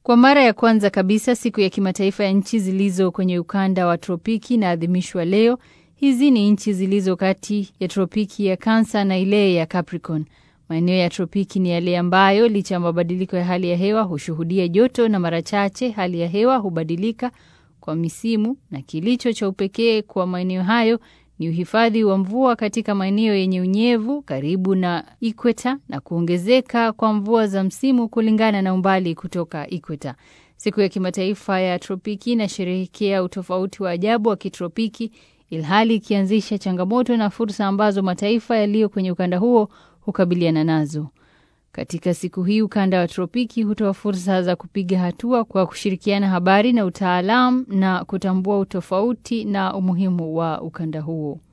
Kwa mara ya kwanza kabisa, siku ya kimataifa ya nchi zilizo kwenye ukanda wa tropiki inaadhimishwa leo. Hizi ni nchi zilizo kati ya tropiki ya Cancer na ile ya Capricorn. Maeneo ya tropiki ni yale ambayo licha ya mabadiliko ya hali ya hewa hushuhudia joto na mara chache hali ya hewa hubadilika kwa misimu, na kilicho cha upekee kwa maeneo hayo ni uhifadhi wa mvua katika maeneo yenye unyevu karibu na ikweta na kuongezeka kwa mvua za msimu kulingana na umbali kutoka ikweta. Siku ya kimataifa ya tropiki inasherehekea utofauti wa ajabu wa kitropiki, ilhali ikianzisha changamoto na fursa ambazo mataifa yaliyo kwenye ukanda huo hukabiliana nazo. Katika siku hii ukanda wa tropiki hutoa fursa za kupiga hatua kwa kushirikiana habari na utaalamu na kutambua utofauti na umuhimu wa ukanda huo.